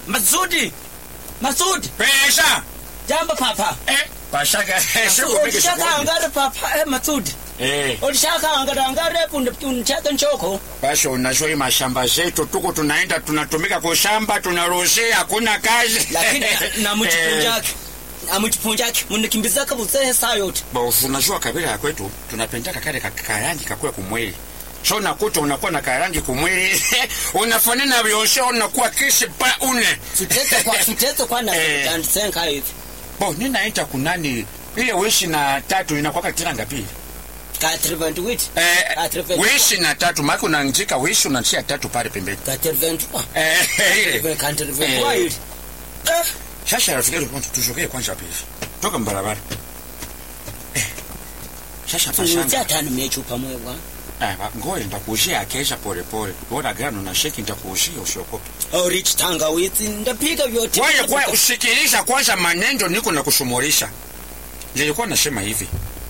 Masudi. Masudi. Pesha. Jambo papa. Eh, pashaga. Siku peke Ulishaka siku. angare papa eh Masudi. Eh, Ulishaka angare angare punde unachaka nchoko. basi unajua hii mashamba zetu tuko tunaenda tunatumika kwa shamba tunaruhusia hakuna kazi. Lakini na Eh, mchipunjaki. Na mchipunjaki munikimbiza kabuse saa yote. Boss, unajua kabila ya kwetu tunapendaka kale ka- karangi kakue kumwili so unakuta unakuwa na karangi kumwili unafanana vyoshe unakuwa kisi pa une Tutete kwa tutete kwa na Eh. senka hivi. bo ninaita kunani ile wishi na tatu inakwaka kila ngapi Ka 30 wit. eh, Ka 30. wishi na tatu maki unanjika wishi unachia tatu pale pembeni Ka 30. eh, ile Ka 30 Eh. kwa hivi. Eh. sasa rafiki yetu kwanza tuzogee kwanza pili toka mbarabara eh, sasa Tunutia pashanga tano mechupa mwe bwana. eh, ngoja nitakuushia kesha pole pole bora gano na sheki nitakuushia usiokope Oh, rich tangawizi ndapiga vyote. Wewe kwa usikiliza kwanza maneno niko na kusumulisha. Nilikuwa nasema hivi.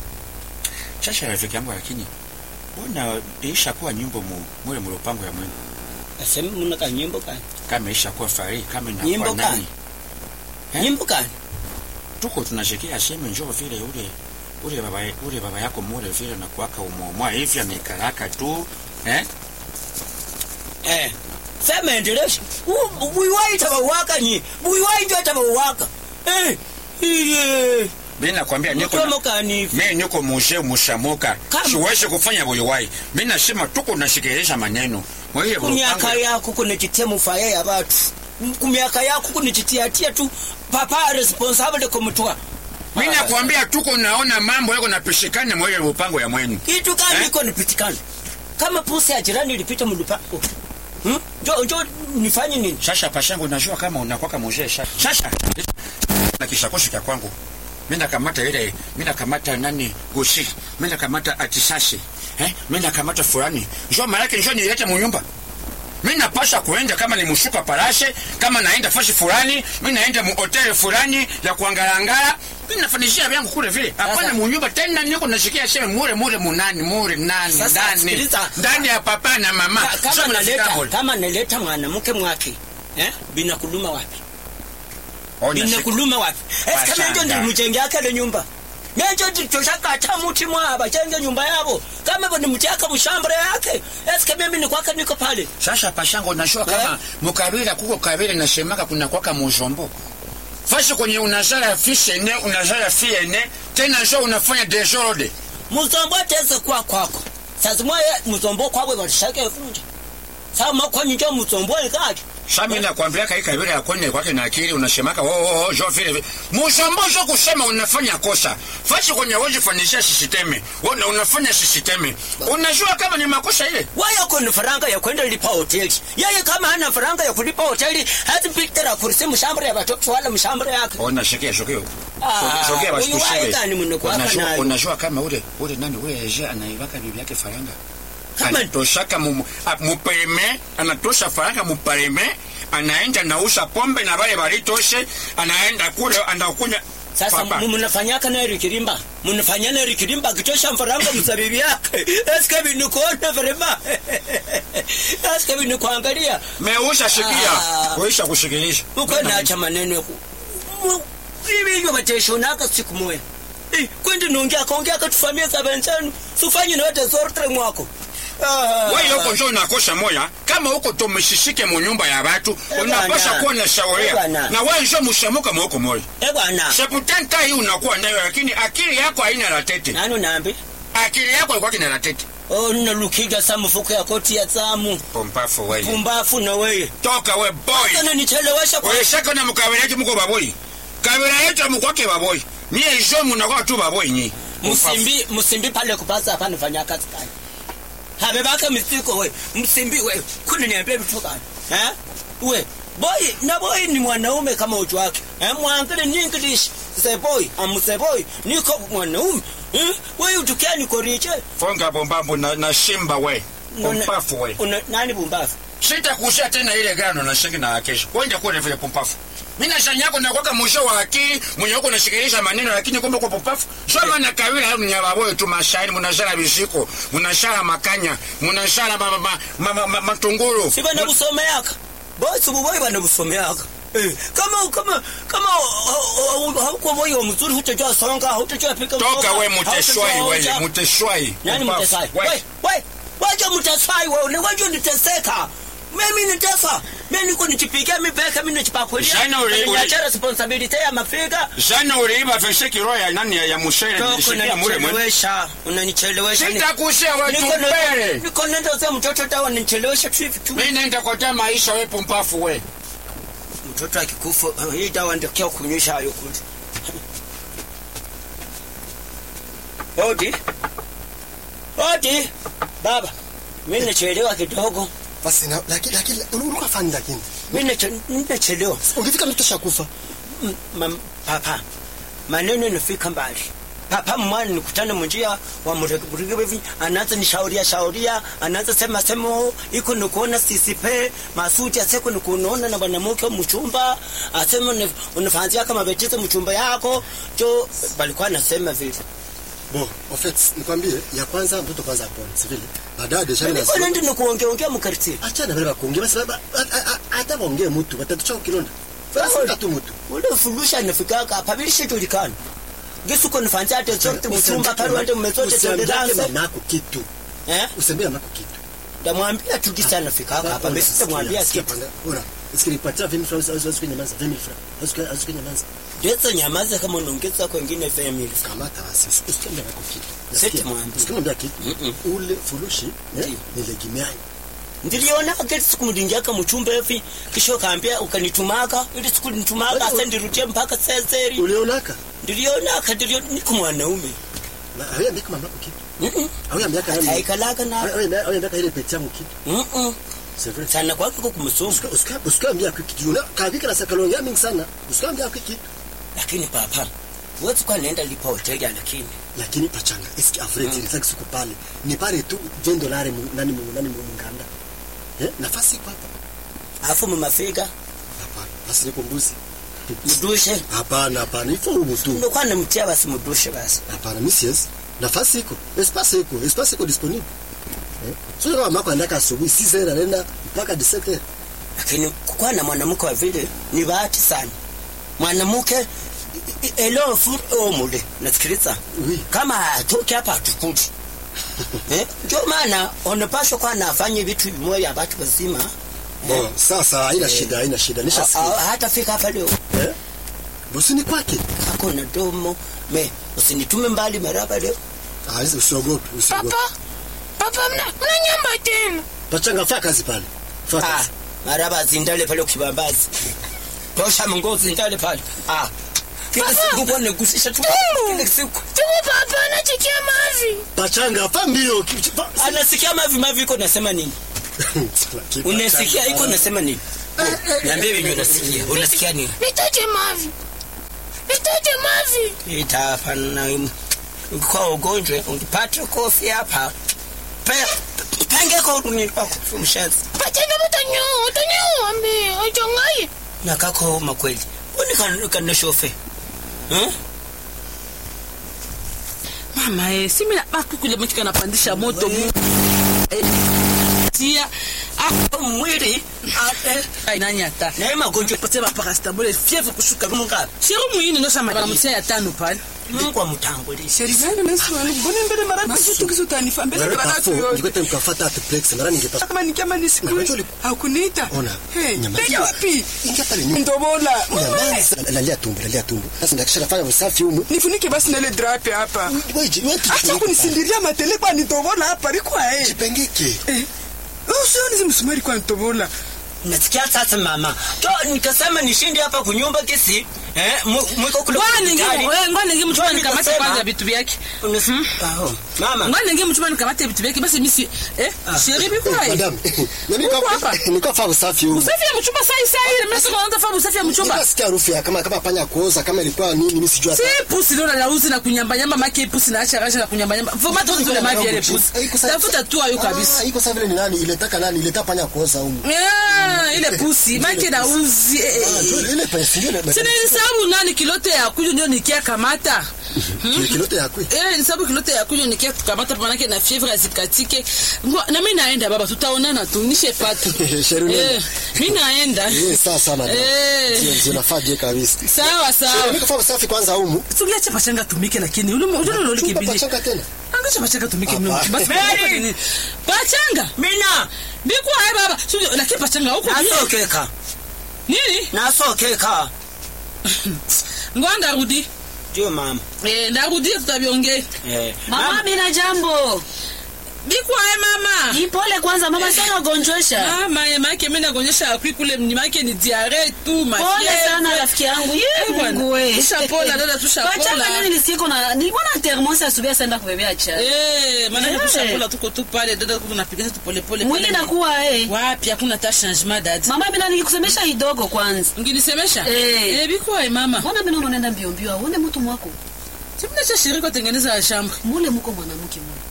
Sasa rafiki yangu lakini mbona isha kuwa nyimbo mu mule mlopango ya mwenu Asema muna ka nyimbo kani? kama isha kuwa fari kama Nyimbo inakuwa gani? nani Eh? Nyimbo kani? tuko tunashikia aseme njoo vile ule ule baba ule baba yako mule vile na kuaka umomwa hivi amekaraka tu eh Eh. Sema endelesha. Buiwaita bawaka nyi. Buiwaita hata bawaka. Eh. Ile. mimi nakwambia niko na- Mkomo kani? mimi niko muje mushamuka Kama- siwezi kufanya buliwai mimi nasema tuko nashikilisha maneno mwewe Kumiaka yako kunichitia mufaya ya watu. Kumiaka yako kunichitiatia tu papa responsible kumtoa. Mimi nakwambia tuko naona mambo yako napishikana mwewe mpango ya mwenu. Kitu gani Eh? iko nipitikana? Kama pusi ya jirani ilipita mlupango. Hmm? Jo jo nifanye nini? Sasa pashangu najua kama unakwaka mzee sasa. Sasa na kishakoshi cha kwangu. Mimi nakamata ile, mimi nakamata nani gushi, mimi nakamata atisasi. Eh? Mimi nakamata fulani. Njoo malaki njoo nilete munyumba. Mimi napasha kuenda kama ni mshuka parashe, kama naenda fashi fulani, mimi naenda mu hotel fulani ya kuangalangala. Mimi nafanishia vyangu kule vile. Hapana Sasa- munyumba tena niko nashikia sema mure mure munani mure nani Sasa, ndani. sikiliza. Ndani ya papa na mama. Ka- kama Sasa naleta mnafika hapo. kama naleta mwanamke mwake eh bina kuluma wapi Ona bina siku- kuluma wapi esi kama Bashanga. njo ndilimujengea kale nyumba nenjo ndichoshakata muti mwaba chenge nyumba yabo kama bo nimutiaka mushambure yake esi kama mimi nikwaka niko pale Sasa pashango unajua kama mukabila kuko kabila nasemaka kuna kwaka muzombo. Fasi kwenye unazala fishene, unazala fiene, tena sio unafanya desordre. muzombo teze kwa kwako sasa mwaye muzombo kwabwe balishake vunja sasa makwanyi njo muzombo ikaje Sasa mimi nakwambia kai kabila ya kwenye kwake na akili unasemaka oh oh oh jo vile vile. Muzombo sio kusema unafanya kosa. Fasi kwenye wewe fanisha sisteme. Wewe unafanya sisteme. Unajua kama ni makosa ile. waya kuna faranga ya kwenda lipa hoteli yeye kama hana faranga ya kulipa hoteli hazipitira kurisi mshambure ya watoto wala mshambure yake Ona shikia shokio. Ah, Shokea basi huyu wae kushebe. gani mwenye kuwaka Unajua nayo? unajua kama ule ule nani ule je anaibaka bibi yake faranga. Kama- anatoshaka mu- a- mupereme anatosha faranga mupereme anaenda nausa pombe na wale walitoshe anaenda kule anakunya sasa Papa. mu- munafanyaka naye rikirimba munafanya naye rikirimba kitosha mfaranga msabibi yake eske binikuona vrema eske binikuangalia meusha shikia Ah. kuisha kushikilisha uko nacha maneno yaku Mu- hivi hivyo bateshonaka siku moya Eh, kwendi nongea kaongea katufamia sabensanu sufanye note sortre mwako Ah. wewe huko njo unakosa moya kama huko tumeshishike mu nyumba ya watu Eh, unapasha bwana. kuwa na Eh, shauria bwana. na wewe njo mushamuka mwoko moya Eh bwana seputenta hii unakuwa nayo lakini akili yako haina latete nani unaambi akili yako ilikuwa kina latete oh nalukiga sa mfuko ya koti ya zamu pompafu wewe pumbafu na weye toka we boy sana nichelewesha kwa oyeshaka na mukabila yetu muko baboyi kabila yetu amukwake baboyi niye izo munakuwa tu baboyi nyi msimbi msimbi pale kupasa hapa nifanya kazi gani habe baka mistiko we msimbi we kuni niambie vitu gani eh we boy na boy ni mwanaume kama uchu wake eh mwangalie ni english say boy am say boy niko mwanaume eh we utukia niko riche fonga bombambo na, na shimba we Una- pompafu we una nani bumbafu sitakushia tena ile gano na shingi na kesho kwenda kule vile pompafu mina shanyako nakwaka mwisho wa akili mwenye huko nashikilisha maneno lakini kumbe kwa pompafu soma na kawila hapo ni ababoye tu mashairi munashara bishiko munashara makanya munashara ma, ma, ma, ma, ma, matunguru si bana busomeaka boy subu boy bana busomeaka Eh, kama kama kama hauko moyo mzuri hutajua songa hutajua pika toka mboga, we muteshwai hautajua wewe ocha. muteshwai nani Mpumbavu. mtesai We. we we waje mtesai wewe ni waje niteseka mimi nitesa mimi niko nichipikia mimi peke mimi nichipakulia Shana uli- uli- niacha responsibility ya mafiga jana uliiba veshe kiroho ya nani ya- ya mushere Toko nilishikia mure mwe unanichelewesha unanichelewesha Ni- sitakushia wetu niko na- mbele niko nenda za mtoto dawa nichelewesha tu hivi tu mimi nenda kotea maisha we pumpafu we mtoto akikufa uh, hii dawa ndio kia kunywisha hayo kule Odi. Odi. Baba. Mimi nachelewa kidogo. basi na- lakini lakini ulikuwa fani lakini Mimi nache- nachelewa. ungefika mtu shakufa Mm, mam- Papa. Maneno nafika mbali. Papa mwana nikutana munjia wa murege hivi anaanza nishauria shauria anaanza sema sema iko nikuona sisipe masuti aseko nikuona na bwanamke mchumba asema une- unafanzia kama betiza mchumba yako jo balikuwa nasema vile bo en fait nikwambie ya kwanza mtoto kwanza apone si vile baadaye deja mimi niko nasema nende nikuongea ongea mkarti achana vile bakuongea basi ba- ba- a- a- hata baongee mtu batatucha kilonda basi tu mtu ule fulusha nafikaka hapa bilishijulikana gisuko nifanzia ate zote mchumba pale wende mmezote usiambie tolerance mamako kitu eh usiambie mamako kitu ndamwambia tu kisa nafikaka hapa mimi sitamwambia kitu Ora, sikilipatia 20 francs au au nyamaza 20 francs. Au au nyamaza. Ndetse nyamaza kama unaongeza kwengine family. Kamata basi. Usikwambia mamako kitu. Seti Nasikia. mwambie. Usikwambia kitu. Mm-mm. Ule furushi eh, Ndiyo. ni legimiani. Ndiliona kile siku mlingiaka mchumba hivi kisha kaambia ukanitumaka ile siku nitumaka Wewe- asa ndirutie mpaka seseri. Ulionaka? Ndiliona kadilio niko mwanaume. Na haya ndika mamako kitu. Mhm. Haya miaka yale. Haikalaka na. Haya haya miaka ile peti yangu kitu. Mhm. C'est vrai. Sana kwako kwa kumsumbu. Usika usika usikwambia kitu. Una kavika na sakalongia mingi sana. Usikwambia kitu. Lakini papa Wezi kwa naenda lipa hoteli lakini. Lakini pachanga, eski avreti mm. nitaki siku pale. Ni pale tu 20 dolari mu- nani mu nani mu nganda. Eh, nafasi iko hapa. Alafu mmafika Hapana. Basi niko mbuzi. mdushe. Hapana, hapana. Ifo humu tu. Ndio kwa namtia basi mdushe basi. Hapana, mimi siwezi. Nafasi iko. Espace iko. Espace iko disponible. Eh? Sio kama mako anaenda asubuhi 6 heures anaenda mpaka 17 heures. lakini kukuwa na mwanamke wa vile ni bahati sana. Mwanamke elofu omule, nasikiliza Oui. kama atoke hapa atukudi eh? Ndio maana unapaswa kuwa nafanya vitu vimoja ya watu wazima Bon, sasa haina shida, haina shida. A- Nishasikia. a- hatafika hapa leo Eh? Bosi ni kwake. kako na domo me usinitume mbali maraba leo Ah, hizi usiogope, usiogope. Papa, papa mna, mna nyamba tena. Pachanga fanya kazi pale. Fanya ah, kazi. maraba zindale pale kibambazi tosha mungo zindale pale ah. Kila Papa. siku kwa negusisha tu kila siku Tumu papa anachikia mavi. Pachanga fa mbio. ki- fa- anasikia mavi mavi iko nasema nini Lakini unasikia Pachanga- iko nasema nini niambie venye unasikia unasikia nini Nitaje mavi. Nitaje mavi. itafana kwa ugonjwa ungipata kofi hapa Pe- penge kwa uduni kwako mshazi Pachana mutanyo, utanyo ambi, uchongai. na kako makweli uni kana shofe hmm? mama eh, si mina bakukule mtu kanapandisha moto mu eh, tia ah, mwili ate ai, nani ata na hii magonjwa pote baparastamole fievre kushuka mungapi sheri mwini nosama banamutia ya tano pale mungu amutangulishe Sherivani nasiwani mbona mbele mara Masu. kitu kisu tanifa mbele Wewe kwa kafo, watu yote. ningekuwa mkafuata hata plex, mara ningepata. Kama ni kama ni Na siku wewe uli- hakuniita. Ona, Hey, nyama peke hiyo. wapi? Ingia pale nyuma. Ndobola. Nyamaza. Lalia tumbo, lalia tumbo. Sasa ndakisha nafanya usafi humu. Nifunike basi na ile drape hapa. Wewe ji- wewe Acha kijifunike kunisindiria matele kwa nitobola hapa liko pale. eh. Jipengeke. Eh. Usioni zimsumari kwa nitobola. nasikia sasa mama to nikasema nishinde hapa kunyumba kisi eh mu- mwiko kule ngwana ningi hospitali. eh, ngwana ningi mchuma Ndio nikamate nikasema. kwanza vitu vyake Unas- Aho, mama ngwana ningi mchuma nikamate vitu vyake basi misi eh sheri Eh, bikwaye madam. Mimi Uko nilikuwa hapa? nilikuwa fanya usafi humu. usafi ya mchumba sai sai ile mimi sikuwa naanza usafi ya mchumba Nikasikia harufu ya kama kama panya kuoza kama ilikuwa nini mimi sijui hata. si pusi leo lauzi na kunyamba nyamba make pusi na acha acha na kunyamba nyamba voma tu zile mavi ile pusi tafuta tu ayo kabisa Ah, iko sawa vile ni nani iletaka nani ileta panya kuoza humu. Ah, ile pusi make na uzi eh, eh, Ah, eh. ndio ile pesa ile. Sina nilisahau sababu nani kilote ya kujo ndio nikia kamata Kile kilote yakwe. Eh, ni sababu kilote ya kujo nikia kukamata manake na fievre azikatike. Ngo- Na mimi naenda baba, tutaonana tu nishe pata. Sheru nenda. Eh, mimi naenda. Eh, sawa sana. Eh. Ndio ndio nafaa je kabisa. Sawa sawa. Mimi kafanya safi kwanza humu. Tuliache pachanga tumike lakini ule ule ule Chumba ulikimbilia. pachanga tena. Angacha pachanga tumike Hapa. mimi. Basi Mary! nini? Pachanga. mina Biko hai baba. Sio lakini pachanga huko. nasokeka Nini? nasokeka Ngoja ndarudi. ndio mama Eh, ndarudi tutabiongea. eh. Mama, mina jambo. Biko hai mama. Ipole kwanza mama, sana ugonjwesha. Mama, ya make mimi nakuonyesha akui kule mnyimake ni diare tu Pole mafievre. sana rafiki yangu. Eh, Ye bwana. Mungu we. Tushapola, dada, tushapola. Pachanga nini nisiko na nilikuwa na thermos asubuhi senda kubebea chai. Eh, maana Eh. tushapola tuko tu pale dada tunapiga tu pole pole. Mwili pale. nakuwa eh. Wapi hakuna ta changement dada. Mama, mimi nikusemesha kidogo kwanza. Unginisemesha? Eh. Eh, biko hai mama. Mbona mimi unaenda mbio mbio? Uone mtu mwako. Sibina cha shirika tengeneza ya shamba. Mule mko mwanamke mule.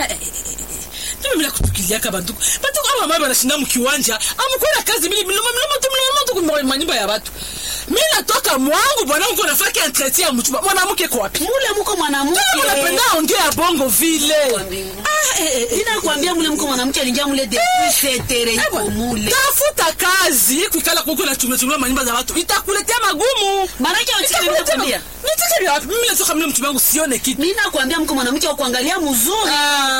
Tume bila kutukiliaka bantuku. Bantuku aba mama banashinda mkiwanja. Amukwenda kazi mimi mlimo mlimo tu mlimo tu kwa manyumba ya watu. Mimi natoka mwangu bwana wangu nafaki entretien ya mchumba. Mwanamke kwa wapi? Mule mko mwanamke. Kama unapenda ongea bongo vile. mbingu. Ah, eh, eh, eh. Nina kuambia mule mko mwanamke alingia mule depuis setere Eh, iko bwana. mule. Tafuta kazi kuikala kuko na chumba chumba manyumba za watu. Itakuletea magumu. Maana yake utike mimi Itakuletea nakwambia. magumu. Nitike vya wapi? Mimi natoka mimi mchumba wangu sione kitu. Mimi nakwambia mko mwanamke wa kuangalia mzuri.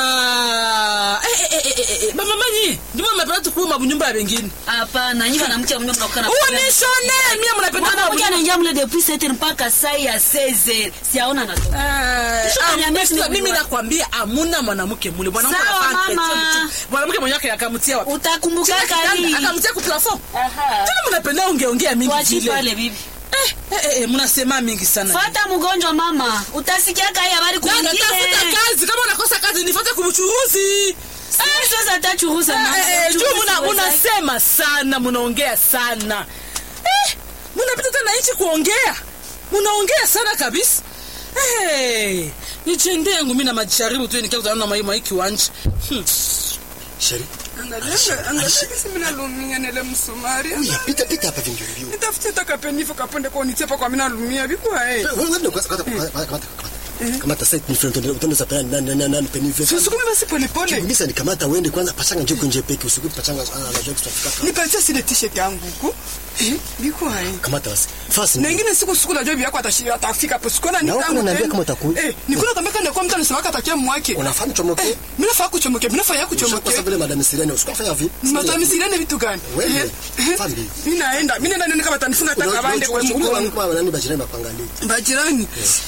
Ah, eh, eh, eh, eh, eh, mama manyi, ndimo mnapenda tukua mabunyumba ya wengine. Hapana, nyinyi mwanamke mmoja mnakuwa na Unishone, mimi mnapenda Mwanamke mabunyumba. anaingia mule depuis setere mpaka saa ya 16. Siaona natoka. Ah, Kisha ah, unaniambia sasa sini mimi kujua. nakwambia amuna mwanamke mule mwanamke Sawa, anafanya mama. entretien mtu. mwanamke mwenye yake akamtia wapi Utakumbuka Chini ya kali. kitanda, akamtia ku plafond Aha. tena mnapenda ongeongea mingi Tuachi vile pale bibi. eh eh eh mnasema mingi sana Fata mgonjwa mama. Utasikia kai habari Dada, kwingine. tafuta kazi kama unakosa kazi nifuate kumchuruzi Sasa atachuruza mama. Eh, eh, juu Churuzi muna- weza- munasema sana munaongea sana eh, munapita tena nchi kuongea munaongea sana kabisa hey, nijende yangu mi na majaribu tu nikia na mai mai kiwanja hmm. Sheri. Angalia, angalia kisi mimi nalumia nile msumari. Uya, pita pita hapa vingi mbio. Nitafutie takapenifu kaponde kwa nitepa kwa mimi nalumia bikwa eh. Wewe ndio kwanza kwanza kamata kamata. Kamata site ni friend ndio utendo sapana nani nani nani peni Sisukumi basi pole pole. Kimisa nikamata uende kwanza pachanga njoo kunje peke usiku pachanga ah, anajua tutafika. Nipatie sile t-shirt yangu huko. Eh, bikwa eh. Kamata basi. Fast. na ingine siku siku najua bibi yako atashi- atafika hapo sikona Na huko unaniambia kama utaku- eh nikuna kambeka ndio kwa mtu anasemaka atakia mwake Unafanya chomoke. eh mimi nafaa kuchomoke mimi nafaa kuchomoke Kwa vile madam Sirene usikafanya vipi? matamisiane vitu gani Wewe, Eh, eh, family. mimi naenda mimi naenda nione kama atanifunga taka bande kwa mgongo kwa nani bajirani bakuangalia. bajirani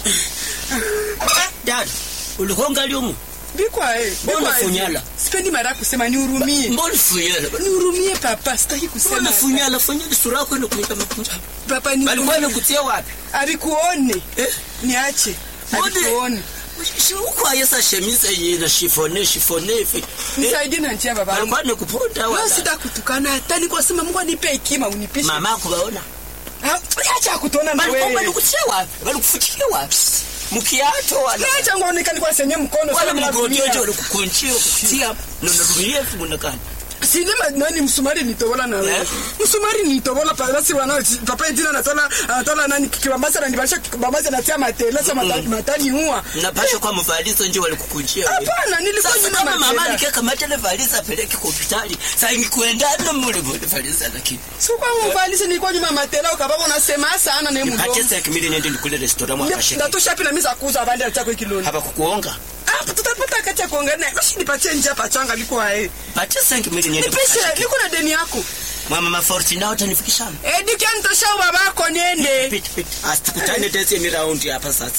dada ulikuwa ngali umu bikwa eh Mbona bikwa eh. funyala? sipendi mara ya kusema nihurumie mbona funyala nihurumie papa sitaki mbona kusema funyala funyala sura yako inakuita makunja papa walikuwa nihurumie wamekutia wapi alikuone eh niache Mbona- alikuone Si huko ayesa shemiza yina shifone shifone hivi eh nisaidie na njia baba walikuwa nikuponda Leo wala sitakutukana hata niko sema Mungu anipe hekima unipishe mama kubaona Ah, acha kutona na walikuwa wewe walikutia wapi walikufutia wapi mkiato wala acha ngoonekane kwa senye mkono wala sema mgonjwa natumia. walikukunjia kutia na narumia hivi munakani sinema nani msumari nitobola na wewe Eh? msumari nitobola pa basi wana papa jina anatola anatola nani kibambasa na nibasha kibambasa na tia matela sema matani matani huwa napasha kwa mvalizo nje walikukunjia wewe. hapana nilikuwa sasa nyuma kama mama matela nikeka matele valiza apeleke kwa hospitali sasa ingekuenda ndo mule mule valiza lakini sikuwa mvalisi nilikuwa nyuma matela ukababa unasema sana na mdomo nipate sasa kimili nende nikule restaurant mwa kasheke natosha pina misa kuuza bandi chako kiloni hapa kukuonga hapa tutapata kati ya kuongea basi nipatie njia pachanga liko hae pate sasa kimili nende nipishe niko na deni yako mama maforti nao utanifikisha eh dikia nitosha babako niende pit pit asitukutane tesi ni raundi hapa sasa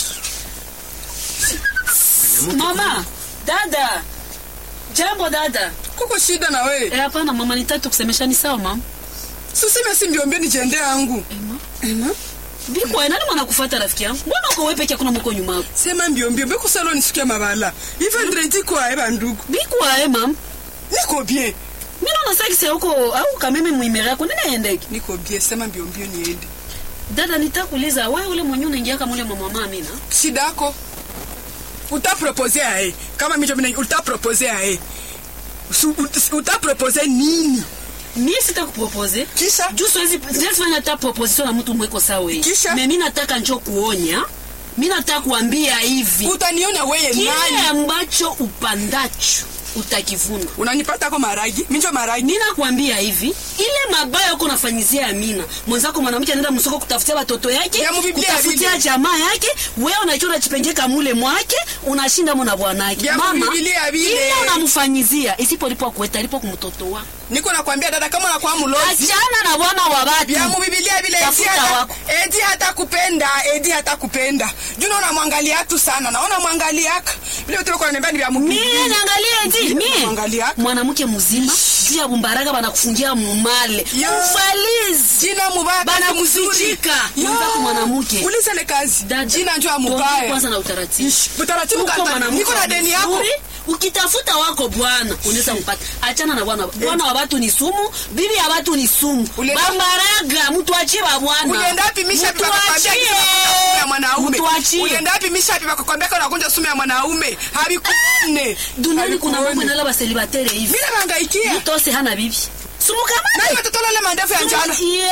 Mama, dada. Jambo dada. kuko shida na wewe Eh, hapana mama, nitatu kusemesha ni sawa mama. susime si mbiombio nijende yangu Ema. Ema? Biko nani mwana kufuata rafiki yangu? Mbona uko wewe peke yako na mko nyuma yako? sema mbiombio bekusalo nisikia mabala ive ndredi kwae bandugu Biko ae mama. niko bien Mimi naona sasa kisa huko au kameme muimere yako nini aendeke? niko bien sema mbiombio niende Dada nitakuuliza wewe ule mwenye unaingia kama ule mama mama Amina. shida yako utapropose ae kama micho mina utapropose ae Su- ut- utapropose nini mie sitakupropose Kisha? juu siwezi siwezi fanya hata proposition na mtu mweko sawa hii Kisha? me mi nataka njo kuonya mi nataka kuambia hivi utaniona weye kile nani ambacho upandacho utakivuna unanipata ko maragi minjo maragi mi nakwambia hivi ile mabaya uko nafanyizia Amina mwenzako mwanamke anaenda msoko kutafutia watoto yake Ya mubiblia kutafutia vile. jamaa yake wewe unakiwa unachipengeka mule mwake unashinda mona bwanake Ya mama mubiblia vile. ile unamfanyizia isipolipo kueta lipo kumtoto wako niko nakwambia dada kama unakuwa mulozi achana na bwana wa watu vya mubibilia vile edi Tafuta hata, wako. edi hata kupenda edi hata kupenda juu naona mwangalia tu sana naona mwangaliaka vile vitu kwa nembani vya mie mubibilia niangalie eti mie Mwangalia. mwanamke mzima juu ya bumbaraga banakufungia mumale Ya. ufalizi jina mubaya Bana kazi mzuri. kufichika. Ya. Mwenzako mwanamke. uliza ile kazi Dada, jina njoo ya tuongee mubaya kwanza na utaratibu utaratibu Uko kata mwanamke niko na deni yako mzuri, ukitafuta wako bwana unaweza mpata achana na bwana bwana wa watu ni sumu bibi ya watu ni sumu Ulienda- bambaraga mtu achie ba bwana ulienda wapi misha Mtu vikakwambia achie. kisa sumu ya mwanaume Mtu achie. ulienda wapi misha vikakwambia kana unagonja sumu ya mwanaume habikuone duniani kuna mambo inala baselibatere hivi mimi nabangaikia mtose hana bibi sumukamana nani watoto ile mandefu ya njano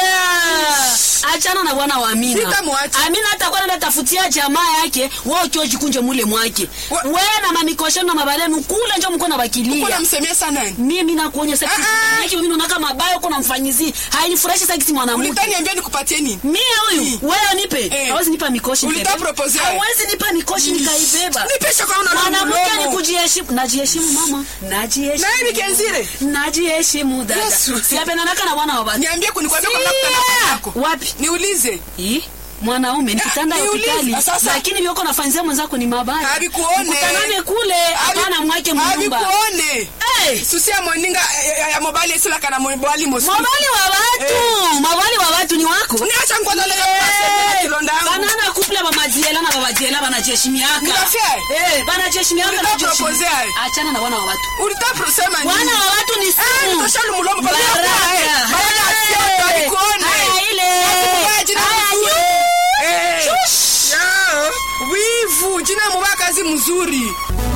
Yeah. achana na bwana wa Amina. Sitamwacha. Amina atakuwa anaenda tafutia jamaa yake, wewe ukiwa jikunje mule mwake. Wa- Wewe na mamikoshano na mabalenu kule njo mko na uko bakilia. namsemia sana nani Mimi nakuonya sasa Ah, ah. yake mimi naona kama mabaya uko namfanyizia. Hainifurahishi sasa kisi mwanamke. ulitaniambia nikupatie nini Mimi huyu wewe nipe. Eh. Hawezi nipa mikoshi. Ulitaka nibebe. propose? Hawezi nipa mikoshi nikaibeba. Nipesha kwa una Mwanamke ni mdomo. kujiheshimu. Najiheshimu mama. Najiheshimu. Na hivi kenzire? Najiheshimu dada. Yesu. Siapendanaka na bwana wa watu. niambie kunikwambia kwa Sia! nakutana yako Wapi? niulize Ih, mwanaume ni kitanda ya niulize, hospitali sasa- lakini vyoko nafanyizia mwenzako ni mabaya Habikuone. Mkutanane kule hapana mwake mnyumba habikuone hey, susia moninga ya- ya- ya mobali esila kana mobali mosi mabali wa watu mabali wa watu ni wako niacha ngwana leo Eh, kilonda yangu banana kuple bamajiela na babajiela banajeshimiaka Unafia? Eh, banajeshimiaka Ulitaka na jeshimi- propose aye? achana na wana wa watu ulitaprosema wana wa watu ni Eh, sumu tosha lumulomo, bali Baraka. hapa, eh, baraka Hey. sio, habikuone. Haya, ile Mubaya jina Haya, mzuri. yu. Eh. Shush. Ya, wivu jina mubaya kazi mzuri